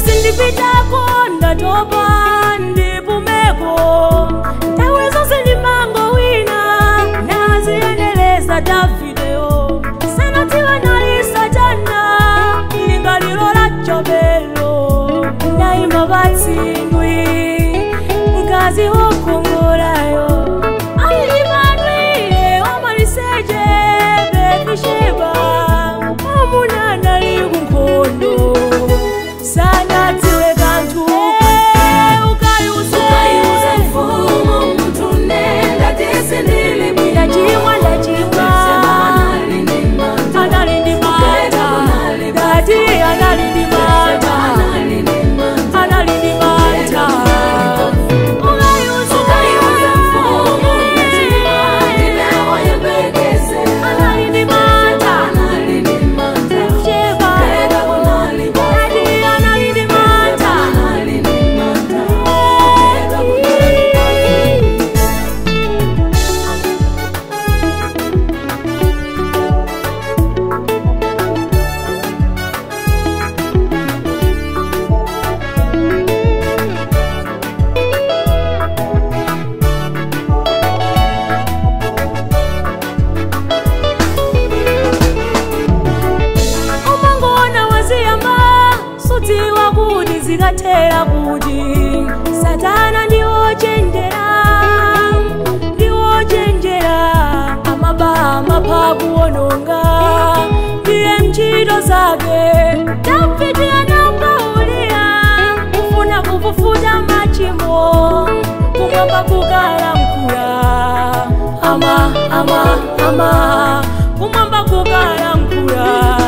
sindipitako ndatopa ndipumeko nthawi zonse ndimango wina naziyeneleza davideyo sanadziwa nali satana lingaliro la chobelo ndayima patsindwi mkazi wokongorayo alimadwile omaliseche bethisheba omunana likunkondo sanadziwe kanthu ukayuze Ukayuze mfumo mtu nenda tisi nilibwino ndachimwa ndachimwa anali ndi mata dati anali ndi mata anali ndi mata ukayuze anali ndi mata sheba dati anali ndi mata umangona waziyamba sudziwa kuti zikathera kuti satana ndiwochenjera ndiwochenjera amaba amapha kuwononga ndiye mchito zake davidi anambaulira kufuna kufufuta machimo kumwamba kukalamkula ama ama ama kumwamba kukalamkula